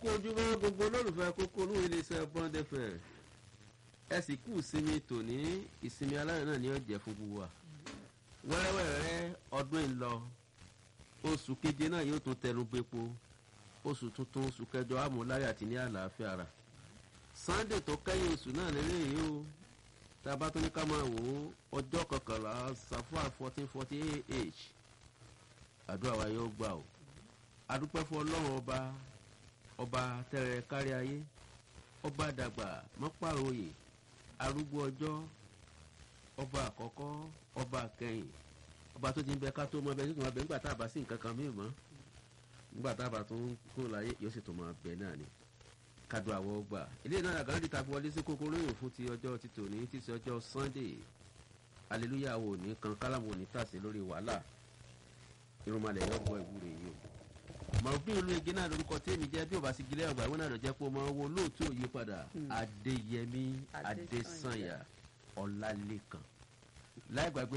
kú ojúmọ́ gbogbo olólùfẹ́ kókó olúwo iléeṣẹ́ bond fm ẹ sì kú ìsinmi tòní ìsinmi aláyọ̀ náà ni ó jẹ́ fún gbogbo wa wẹ́rẹ́wẹ́rẹ́ ọdún ń lọ oṣù keje náà yóò tún tẹnu bepo oṣù tuntun oṣù kẹjọ amúláyà àti ní àlàáfíà ara sunday tó kẹ́yìn oṣù náà lélẹ́yìí o tá a bá tún ní ká máa wò ó ọjọ́ kọkànlá safar fourteen forty eight àdúrà wa yóò gbà o adúpẹ́ fún ọlọ́run ọba ọba tẹ̀rẹ̀ kárí ayé ọba dàgbà mọ́pàrọ̀yè arúgbó ọjọ́ ọba àkọ́kọ́ ọba kẹyìn ọba tó ti ń bẹ ká tó mọ bẹ tó tó máa bẹ nígbà tá a bá sí nǹkan kan mìíràn mọ́ nígbà tá a bá tún kó láyé yóò sì tó máa bẹ náà ni kádùn àwọ̀ gbà eléyìí náà àgbàdo ìta fi wọlé sí kókó lóyún fún ti ọjọ́ ti tòní ti ṣe ọjọ́ sunday hallelujah wo ní kan kálámù ní tàṣe lórí wàhálà irunmalẹ̀ yóò gbọ́ ìwúre yìí o mọ̀rùbí olú ege náà lórúkọ tèmi jẹ́ bí o bá sì gilẹ̀ ọgbà ìwé náà lọ jẹ́ pé o máa wo lóòótọ́ òye padà adéyẹmí adésànyà ọlálẹ́kan láì gbàgbé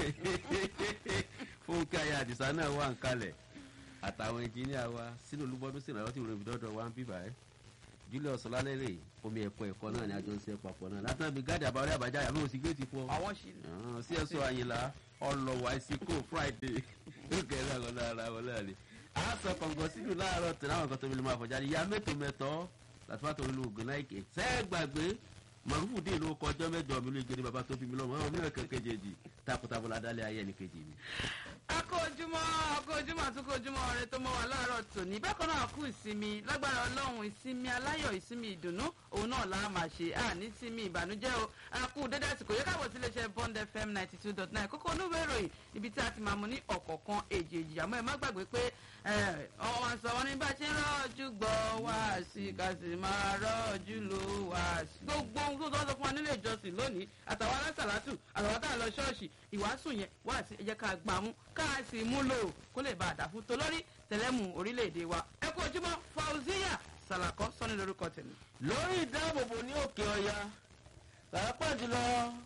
fúnkẹ́ ayé àdìsá náà wà ń kalẹ̀ àtàwọn ẹnjìníà wa sínú olúbọdún sí ìrànlọ́wọ́ tí ìròyìn ìdọ́dọ̀ wa ń bíbà ẹ́ julius ọlálẹ́rẹ̀ omi ẹ̀kọ́ ẹ̀kọ́ náà ni àjọ ń ṣe papọ̀ náà látàn bí gáàdì àbáwọlé àbájá àbí òsì géètì fún ọ. àwọn ṣì sí ẹ̀sọ́ àyìnlá ọlọ́wà ìsìnkú friday ó kẹ́rẹ́ àwọn lára wọn láàrin a sọ kọ̀ǹgọ̀ sínú láàárọ̀ tẹ̀ láwọn kan tó fi lè máa fọjá ní ya mẹ́tò mẹ́tọ́ làtúbà tó lu ògùn láìkè sẹ́ẹ̀ gbàgbé màrúfù dín ló kọjọ́ mẹ́jọ mi ló gbé ní baba tó bí mi lọ́mọ ọmọ mi náà kẹ́kẹ́jẹ́jì takuntakun ládàlẹ́ ayé ẹnì kejì mi. akójúmọ́ akójúmọ́ àtúkójúmọ́ ọ̀rẹ́ tó mọ́ wa láàárọ̀ tòní bákan náà kú ìsinmi lágbára ọlọ́run ìsinmi aláyọ̀ ìsinmi ìdùnnú òun náà la máa ṣe àní sinmi ìbànújẹ́ o àkú dédé àsìkò yẹ káàbọ̀ sí iléeṣẹ́ bond fm ninety two dot nine kókó onúwé ìròyìn ibi tí a ti máa mú ní ọ̀kọ̀ọ̀kan èjèèjì àmọ́ ẹ má gbàgbé pé ọmọ wa sọ wọn ní bá ṣe ń rọ́ọ̀jú gbọ́ wá sí ká sì máa rọ́ọ̀jú lò wá sí gbogbo ohun tó tọ́ fún wa nílé ìjọsìn lónìí àtàwọn alásàlátù àtàwọn tá a lọ ṣọ́ọ̀ṣì ìwàásù yẹn wá sí ẹ jẹ́ ká gbà mú ká sì mú lò kó lè bá a dà fún tolórí tẹlẹmù orílẹ̀-èdè wa ẹ kú ojúmọ́ fauziya salakọ sọ́ni lórúkọ tèmi. lórí ìdáàbòbò ní òkè ọya pàápàá jùlọ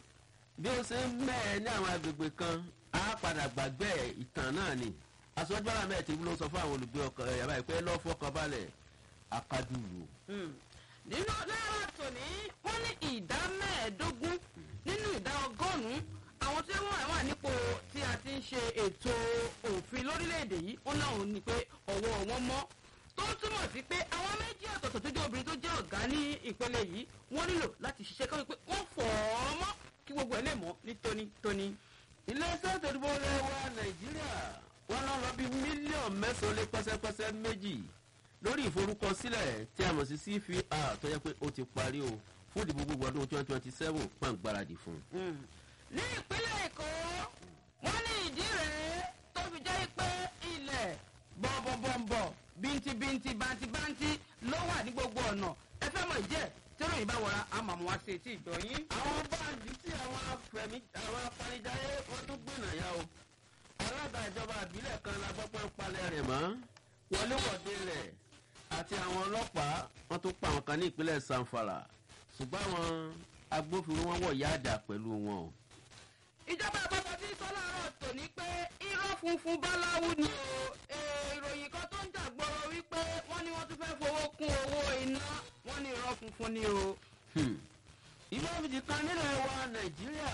bí ó ṣe ń mẹ́ẹ̀ ní àwọn agbègbè kan á padà gbàgbé ìtàn náà ni aṣọ́jú ara mẹ́ẹ̀ tí ló sọ fún àwọn olùgbé ọkọ̀ ẹ̀yà báyìí pé lọ́fọ̀kànbalẹ̀ akadùrù. nínú lára tòní wọ́n ní ìdá mẹ́ẹ̀ẹ́dógún nínú ìdá ọgọ́rùn-ún àwọn tí wọ́n wà nípò tí a ti ń ṣe ètò òfin lórílẹ̀‐èdè yìí ó náà ní pé ọwọ́ wọn mọ́ tó túmọ̀ sí pé àwọn méjì ọ̀tọ̀ọ̀tọ̀ tó jẹ́ obìnrin tó jẹ́ ọ̀gá ní ìpele yìí wọ́n nílò láti ṣiṣẹ́ kọ́ pé wọ́n fọ̀ ọ́ mọ́ kí gbogbo ẹ̀ lè mọ́ ní tónítóní. iléeṣẹ́ ìtòdìbò lẹ́wà nàìjíríà wọ́n lọ lọ bí mílíọ̀nù mẹ́sàn-án lé pẹ́sẹ́pẹ́sẹ́ méjì lórí ìforúkọsílẹ̀ tí a mọ̀ sí cvr tó yẹ pé ó ti parí o fún ìdìbò gbogbo ọdún twenty twenty seven pàǹgbáradì fún un. ní ìpínlẹ̀ èkó wọ́n ní ìdí rèé tó fi jẹ́ pé ilẹ̀ bọ̀m̀bọ̀m̀bọ̀ bíntibínti bántíbántí ló wà ní gbogbo ọ̀nà ẹ fẹ́ mọ̀ ìjẹ́ tẹ́rọ yìí bá wọra àmọ́ àwọn àṣẹ etí ìdọ̀yìn. àwọn báńkì tí àwọn afẹ̀mí àwọn apanijáyé wọ́n tún gbìnà yá o alága ìjọba àbílẹ̀ kan la gbọ́ pé ń palẹ̀ rẹ̀ mọ́ wọléwọ̀de rẹ̀ àti àwọn ọlọ́pàá wọ́n tún pa àwọn kan ní ìpínlẹ̀ sanfara ṣùgbọ́n àwọn agbófinró wọn wọ̀ yáàdà pẹ̀lú wọn o. ìjọba àpapọ̀ ti sọ láàárọ̀ tòní pé irọ́ funfun báláwú ni o ìròyìn kan tó ń jàgbọ́rọ̀ wípé wọ́n ní wọ́n tún fẹ́ fowó kún owó iná wọ́n ní irọ́ funfun ni o. ilé ìfìdí kan nílẹ̀ wa nàìjíríà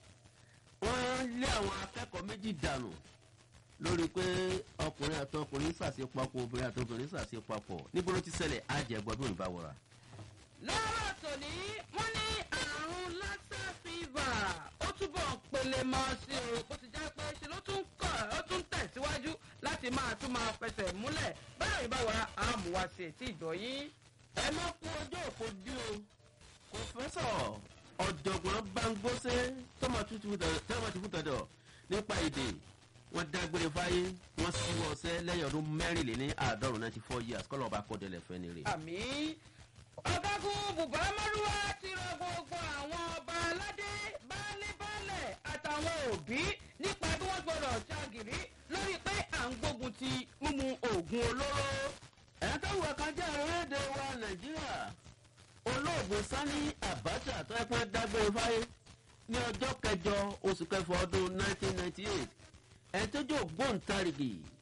wọ́n lé àwọn akẹ́kọ̀ọ́ méjì dànù lórí pé ọkùnrin àti ọkùnrin ṣàṣepapọ̀ obìnrin àti obìnrin ṣàṣepapọ̀ níbo ló ti ṣẹlẹ̀ àjẹgbọ́ bí òní bá wọra. lọ́rọ̀ tòní wọ́n ní àrùn lassa fever ó túbọ̀ pele mọ́ sí o bó ti jẹ́ pé ṣe ló tún kọ̀ ó tún tẹ̀síwájú láti máa tún máa fẹsẹ̀ múlẹ̀ báyọ̀ ìbá wọra àmúwá sí etí ìdọ̀yìn. ẹ má kú ọjọ́ òfò dí o pòfẹ́sọ̀ ọ̀jọ̀gbọ́n bangbóṣe tọ́mọ̀ ti fún tọ̀dọ̀ nípa èdè wọ́n dágbére fáyé wọ́n síwọ́ ọsẹ́ lẹ́yìn ọdún mẹ́rìnléní àádọ́rùn ninety four years kọ́lọ́ ọba kọ́dẹ̀lẹ̀ fẹ́ ni rè. àmì ọ̀gágun bùbá márùwá ti rọ gbogbo àwọn ọba aládé baálé-baálẹ̀ àtàwọn òbí nípa bí wọ́n gbọ́dọ̀ ṣàgìrí lórí pé à ń gbógun ti mímu oògùn olóró. ẹ̀yà tó wà kan jẹ́ orílẹ̀-èdè wa nàìjíríà olóògùn sani abacha tó ẹ pẹ́ dágbére fáyé ní ọjọ́ kẹjọ oṣù kẹfọ ọdún nineteen ninety eight ẹ̀ tó jẹ́ ògbóǹtarìgì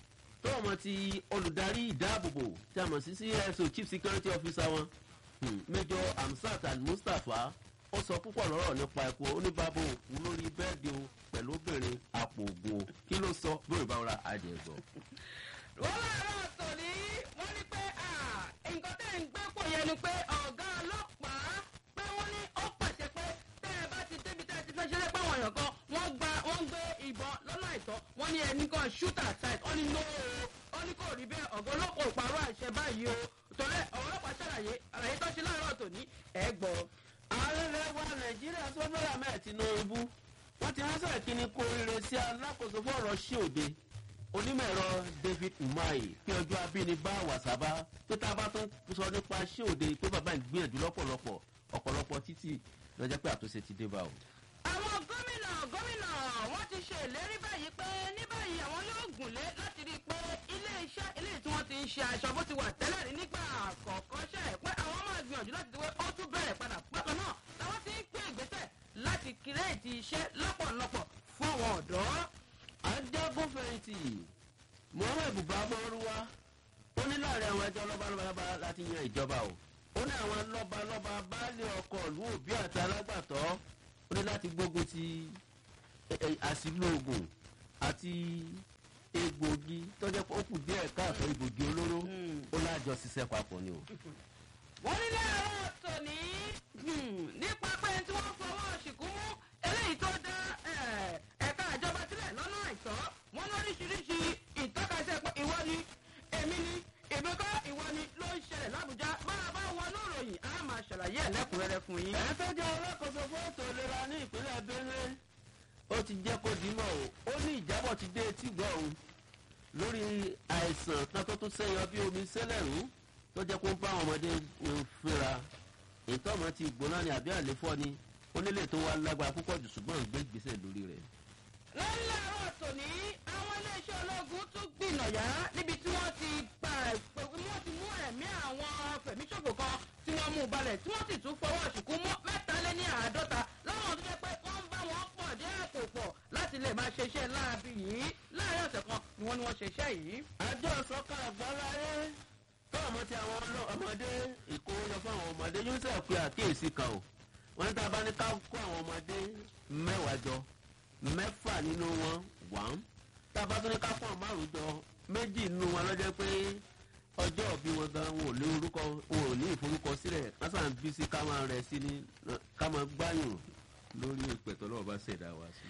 tó ọmọ ti olùdarí ìdáàbòbò tí a mọ̀ sí cso chief security officer wọn hmm, major hamsat al-mustapha ó sọ púpọ̀ lọ́rọ̀ nípa ẹ̀kọ́ oníbàbò òkú lórí bẹ́ẹ̀dì o pẹ̀lú obìnrin àpò ògùn o kí ló sọ bóyá ìbáwọ̀ ra àjẹgbọ́. wọ́n láàárọ̀ tòní wọ́n ní pé nǹkan tẹ́ ń gbé pò yẹn ni pé ọ̀gá ọlọ́pàá pé wọ́n ní ó pàṣẹ pé tẹ́ ẹ bá ti débi tẹ́ ẹ ti fẹ́ ṣeré pé àwọn èèyàn kan wọ́n gba wọ́n ń gbé ìbọn lọ́nà àìtọ́ wọ́n ní ẹni kan shoot at sight wọ́n ní no o wọ́n ní kò rí bẹ́ẹ̀ ọ̀gá ọlọ́pàá ò parọ́ àṣẹ báyìí o torí ọlọ́pàá ṣàlàyé àlàyé tó ṣe láàárọ̀ tòní ẹ̀ gbọ́. ààrẹ rẹ wa nàìjíríà sọ́dọ̀rà mẹ́ẹ̀ tinubu wọ́n ti ránṣẹ́ ìkíni kó rere sí alákòóso fọ́ọ̀rọ̀ sí òde onímọ̀-ẹ̀rọ david umahi pé ọjọ́ abínibá wàsábà pé tá a bá tún sọ nípa sí òde pé bàbá ń gbìyànjú lọ́pọ̀lọpọ̀ ọ̀pọ̀lọpọ̀ títì lọ́jọ́ pé àtúnṣe ti dé bá o. àwọn gómìnà gómìnà wọn ti ṣe ìlérí báyìí pé ní báyìí àwọn yóò gùnlé láti rí i pé ilé iṣẹ́ ilé tí wọ́n ti ń ṣe aṣọ bó ti wà tẹ́lẹ̀ rí nígbà àkọ́kọ́ ṣe é pé àwọn máa gbìyànjú láti wé ó tún bẹ̀rẹ̀ padà bákan náà làwọn ti ń gbé ìgbésẹ̀ láti kírèètì iṣẹ́ lọ́pọ̀lọpọ̀ fún àwọn ọ̀dọ́. ajagunfẹ̀yìntì muhammed buhari ó ní láàrin àwọn ẹjọ́ lọ́balọ́ba láti yan ìjọba o ó ní àwọn lọ́balọ́ba baálé ọkọ̀ ìlú òbí àti alágbàtọ́ ó ní láti gbógun ti àsìlò oògùn àti egbògi tọ́jọ́ pé ó kù díẹ̀ káàtó egbògi olóró ó lájọ ṣiṣẹ́ papọ̀ ni o. wọ́n ní láàárọ̀ tòní nípa pé tí wọ́n fọwọ́ ṣìkú mú eléyìí tó dá ẹ̀ka ìjọba sílẹ̀ lọ́nà àìtọ́ wọ́n lóríṣiríṣi ìtọ́kasẹ́ pé ìwọ ni èmi ni èmi kọ́ ìwọ ni ló ń ṣẹlẹ̀ lábújá bá a bá wọnú ìròyìn á máa ṣàlàyé ẹ̀ lẹ́kùnrẹ́rẹ́ fún yín. ẹ̀ tó jẹ́ alákòóso fún ètò ìlera ní ìpínlẹ̀ benue ó ti jẹ́ kó dìímọ̀ o ó ní ìjábọ̀ ti dé etí gbọ́ òun lórí àìsàn kan tó tún sẹ́yọ bí omi sẹ́lẹ̀rú tó jẹ́ kó ń bá àwọn ọmọdé fínra ìtọ́mọ ti gbóná ni àbí àléfọ́ ni ó nílé tó wá lágbára púpọ̀ jù ṣùgbọ́n ń gbé ìgbésẹ̀ lórí rẹ̀. lọ́lá àárọ̀ tòní àwọn iléeṣẹ́ ológun tún gbìnàyà níbi tí wọ́n ti gba wọ́n ti mú ẹ̀mí àwọn fẹ̀míṣòfò kan tí wọ́n mú balẹ̀ tí wọ́n sì tún fọwọ́ ṣùkú mọ́ mẹ́ta lé ní àádọ́ta láwọn tó jẹ́ pé wọ́n ń bá wọn pọ̀ dé àpò pọ̀ láti lè máa ṣe iṣẹ́ láabi yìí láàrin ọ̀sẹ̀ kan ni wọ́n ní wọ́n ṣe iṣẹ́ yìí. àjọ ìsọ̀kan àgbáláyé tó ọmọ tí àwọn ọmọdé ìkówójọ fún àwọn ọmọdé yóò sẹ̀ pé àkíyèsí kan o wọ́n ní tá a bá ní ká kó àwọn ọmọdé mẹ́wàá jọ mẹ́fà nínú wọn wàm tá a bá tún ní ká kó àwọn márùn jọ méjì nínú wọn lọ́jọ́ pé ọjọ́ òbí wọn gan wọn ò ní orúkọ wọn ò ní ìforúkọ sílẹ̀ kásán bí sí ká máa rẹ̀ sí ní ká máa gbáyùn lórí ìpẹ̀tọ́ lọ́wọ́ bá ṣẹ̀dá wa sí.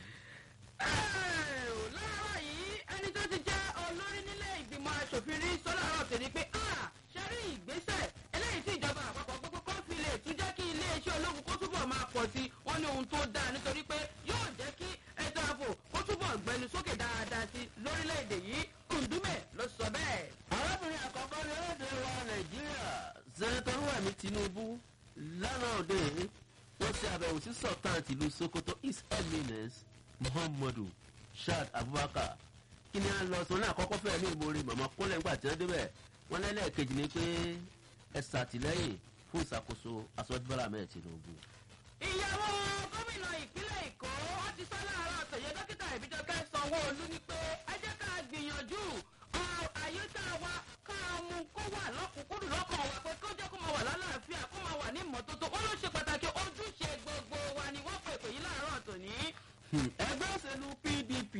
láàárọ̀ yìí ẹni tó ti jẹ́ olórí nílé ìgbìmọ̀ asòfin rí sọ́lá ọ̀rọ̀ tèmi pé ṣe rí ìgbésẹ̀ eléyìí tí ìjọba àpapọ̀ gbogbo kó fi lè tún jẹ́ kí iléeṣẹ́ ológun kó túbọ̀ máa pọ̀ sí wọn ní ohun tó dáa nítorí pé yóò jẹ́ kí ètò ààbò kó túbọ̀ gbẹnu sókè dáadáa sí lórílẹ̀‐èdè yìí kùndúmẹ̀ ló sọ bẹ́ẹ̀. arábìnrin àkọ́kọ́ ní orílẹ̀-èdè wa nàìjíríà sẹ́nẹ́tọ̀ rúwàmí tinubu lánàá òde wọ́n ṣe àbẹ̀wò sí sultan tìlú sokoto his eminence muhammadu shad abubakar kí ni a lọ sọ ní àkọ́kọ́ fẹ́ẹ́ ní ìmoore màmá kólẹ̀ ńgbà tí wọ́n débẹ̀ wọ́n lẹ́lẹ́ẹ̀kejì ni pé ẹ ṣàtìlẹ́yìn fún ìṣàkóso aṣọ́júbọ́lá mẹ́ẹ̀ tinubu. ìyàwó gómìnà ìpínlẹ̀ èkó wọ́n ti sọ láàárọ̀ àtọ̀yẹ dókítà ìbíjọkẹ́ sanwó-olú ni pé ẹ jẹ́ ká gbìyànjú àyíká wa ká mú kó wà lọ́kùnkúndùn lọ́kàn wa pé kó jẹ́ kó máa wà lálàáfíà kó máa wà ní ìmọ́tótó ó ló ṣe pàtàkì ojúṣe gbogbo wa ni wọ́n pèpè yìí láàárọ̀ tòní. ẹgbẹ́ òṣèlú pdp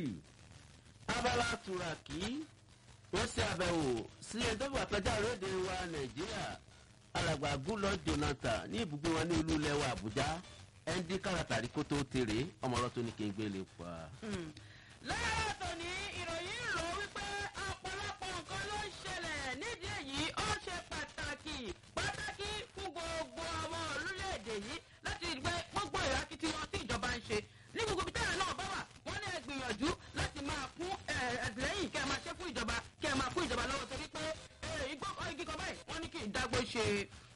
abala turaki wọ́n ṣe àbẹ̀wò sí ẹjọ́ àpẹjà lóde wa nàìjíríà alàgbà gúlọ jonathan ní ibùgbé wọn ní olú ilẹ̀ wa àbújá ẹndí káràtàrí kó tó tèrè ọmọ ọlọ́tọ́ ní kí n gbé lè pa. láàárọ̀ tòní ìròyìn rò wípé ọ̀pọ̀lọpọ̀ nǹkan ló ń ṣẹlẹ̀ nídìí èyí ó ṣe pàtàkì pàtàkì fún gbogbo ọmọ orílẹ̀-èdè yìí láti rí pé gbogbo ìrákìtìyàn tí ìjọba ń ṣe ní gbogbo ibi táyà náà bá wà wọ́n ní ẹ gbìyànjú láti máa fún ẹ̀ẹ́dẹ́yìn kẹ́ ẹ máa ṣe fún ìjọba kẹ́ ẹ máa fún ìjọba lọ́wọ́ torí pé igbó igi kan báyìí wọ́n ní kí ìdágbó ṣe.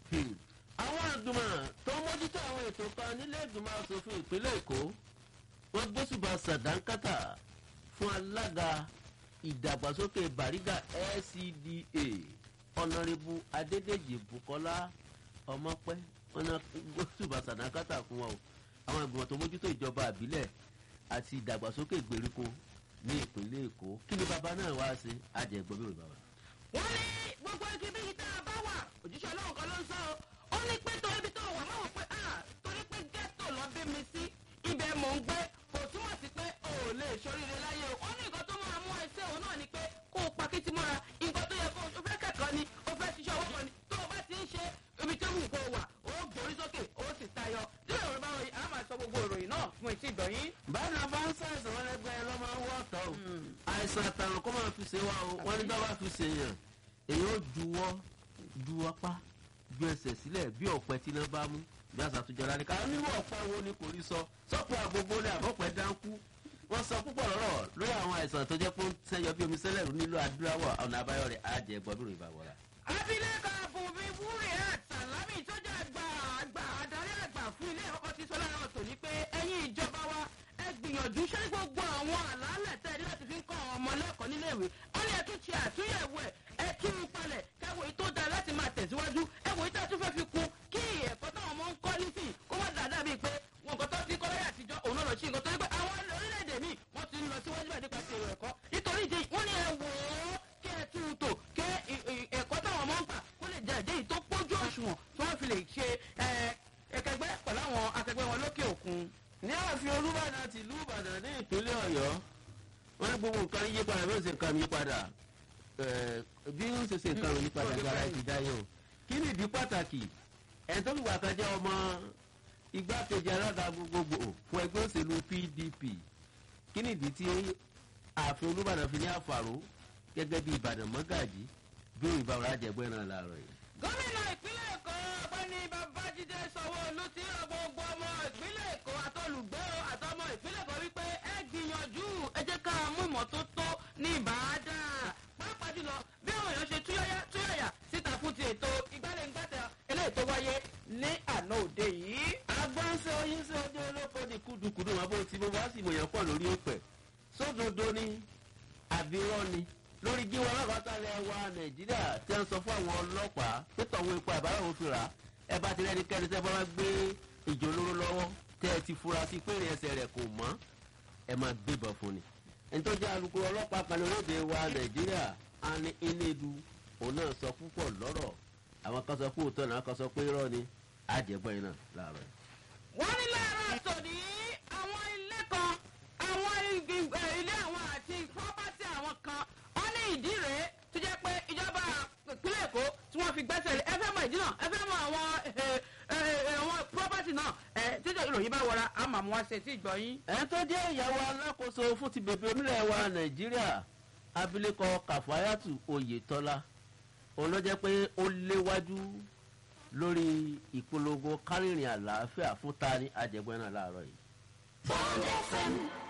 àwọn àgbìmọ̀ tó ń mójútó àwọn ètò kan nílé ìgbìmọ̀ asòfin ìpínlẹ̀ èkó wọ́n gbósùbà sàdánkátà fún alága ìdàgbàsókè bàrígà lcda ọ̀nàrẹ́bù adédèjì bukola ọmọpẹ́ wọn náà gbósùbà sàdánkátà fún wọn o àwọn ìgbìmọ̀ tó mójútó ìjọba àbílẹ̀ àti ìdàgbàsókè ìgbèríko ní ìpínlẹ̀ èkó kí ni bàbá náà wá sí àjẹgbọ́n bí òun bàbá. wọ́n ní gbogbo igi bí tá a bá wà òjíṣẹ́ ọlọ́run kan ló ń sọ ọ́ ó ní pé torí ibi tó wà máa wọ̀ pé ah torí pé ghetto lọ bí mi sí ibẹ̀ mò ń gbé kò túmọ̀ sí pé o ò lè ṣoríire láyé o ó ní nǹkan tó máa mú ẹsẹ̀ òun náà ni pé kó o pakítí mọ́ra nǹkan tó yẹ kó o fẹ́ kẹ́kọ̀ọ́ ni o fẹ́ ṣiṣẹ́ owó kan ni tó o bá ti ń ṣe ibi tó wù kó o wà o gbórí sókè o sì tayọ tí ìròyìn bá ròyìn a máa sọ gbogbo ìròyìn náà fún etí ìgbọ̀nyín. báyìí náà bá ń ṣàìsàn wọn lẹgbẹ ẹ lọ máa ń wọ ọtọ o àìsàn àtàrùn kó máa fi ṣe wá o wọn ní bá wá fi ṣe yàn èyí ó juwọ́ ju apá ju ẹsẹ̀ sílẹ̀ bí ọ̀pẹ tí iná bá mú bí àṣà tó jọra ní ká nínú ọ̀pẹ wo ni kò rí sọ sọ́pọ̀ àgbogbo ní àbọ̀pẹ dáńkú wọ́n sọ púpọ̀ lọ́rọ̀ lórí àwọn àìsàn tó jẹ́ pé ó ń sẹ́yọ bí omi sẹ́lẹ̀ nílò adúláwọ̀ ọ̀nà àbáyọ rẹ̀ á jẹ́ gbọ́dúró ìbàwọ̀ra. abilékọ bùnmi wúrẹ àtàlámì ìtọ́jú àgbà àgbà adarí àgbà fún ilé ọkọ ti sọ lára ọ̀tọ̀ ní pé ẹ̀yin ìjọba wa ẹ gbìyànjú ṣé gbogbo àwọn àlàálẹ̀ tẹ́ ẹ ní láti fi ń kọ́ àwọn ọmọ lẹ́kọ̀ọ́ nílé ìwé ó ní ẹ tún ṣe àtúnyẹ̀wò ẹ̀ ẹ tún un palẹ̀ kẹwò èyí tó dáa láti máa tẹ̀síwájú ẹ wò ìtẹ́ tún fẹ́ fi kún kí ẹ̀kọ́ táwọn ọmọ ń kọ́ nísìn kó má dáadáa bíi pé wọn nǹkan tó ti kọ́ láyé àtijọ́ òun náà lọ sí nǹkan tó ní pé àwọn orílẹ̀-èdè míì wọ́n ti ń lọ síwájú bẹ́ẹ̀ nípa ti èrò ẹ̀kọ́ nítorí ìdí wọ́n ní ẹ wò ó kí ẹ tún un tò kí ẹ̀kọ́ táwọn ọmọ ń gbà kó lè jẹ́ ẹ̀jẹ̀ yìí tó pójú òṣùwọ̀n tí wọ́n fi lè ṣe ẹ̀kẹgbẹ́ pẹ̀lú àwọn akẹgbẹ́ wọn lókè òkun. ní ààfin olúbàdàn ti ìlú ìbàdàn ní ìpínlẹ̀ ọ̀yọ́ wọ́n ní gbogbo nǹkan yí padà bí ó ṣe nǹkan yí padà bí ó ṣe ṣe nǹkan yí padà gara ti dáyé o kí ni ìdí pàtàkì ẹni tó fìgbà kan jẹ́ ọmọ igbákejì alága gbogbogbò fún ẹgbẹ́ òṣèlú pdp kí ni ìdí tí ààfin olúbàdàn fi ní àfàrò gẹ́gẹ́ bí ìbàdàn mọ́gàjì bí òyìnbá ọ̀rọ̀ àjẹgbẹ́ náà láàárọ̀ yìí. gómìnà ìpínlẹ̀ èkó ọ̀gbẹ́ni babájídé sanwó-olú ti rọ gbogbo ọmọ ìpínlẹ̀ èkó àtọlùgbé àtọmọ ìpínlẹ̀ èkó wípé ẹ gbìyànjú ẹ jẹ́ ká mú ìmọ́tótó ní ìbàdàn pàápàá jùlọ bí àwọn èèyàn ṣe túyáyá túyáyà síta fún ti ètò ìgbàlẹ̀-ngbàtà eléyìí tó wáyé ní àná òde yìí. agbọ́nsẹ̀ oyin sí ọjọ́ olóko ní kúdùkúdù wọn bó ti bó wá sí ìmọ̀yàn pọ̀ lórí òpè sódodo ni àbírọ́ ni lórí jíwọ́ ọlọ́pàá wa nàìjíríà tí wọ́n sọ fún àwọn ọlọ́pàá pé tọ̀wọ́ epo àbáyọ̀ òfin rà ẹ bá ti rẹ́ni kẹ́ni tẹ́ bá wá gbé ìjọ olóró lọ́wọ́ tẹ́ ẹ ti fura sí pé ìrìn ẹsẹ̀ rẹ̀ kò mọ́ ẹ máa gbébọn fún ni. ẹni tó jẹ́ alukoro ọlọ́pàá kan lóde wa nàìjíríà á ní inédu òun náà sọ púpọ̀ lọ́rọ̀ àwọn kan sọ pé òótọ́ náà kan sọ pé irọ́ ni àjẹgbọ́n yìí náà láàárọ̀ yìí. wọ́n ní láàárọ̀ tòní àwọn ilé kan àwọn ilé àwọn àti pọ́pátì àwọn kan wọ́n ní ìdí rèé tó jẹ́ pé ìjọba ìpínlẹ̀ èkó tí wọ́n fi gbẹ́sẹ̀ lé ẹ fẹ́ mọ ìdí náà ẹ fẹ́ mọ àwọn àwọn pọ́pátì náà ẹ títí ìròyìn bá wọra a máa mú wá ṣe tí ìgbọ́ yín. ẹ̀ tó jẹ́ ìyàwó alákòóso fún ti bèbè onílẹ̀ wa nàìjíríà abilékọ kàfáyàtù oyetola òun ló jẹ́ pé ó léwájú lórí ìpolongo kárìnrìn àlàáfíà fún tani àjẹgbẹ́ náà láàárọ̀ yìí. Bond FM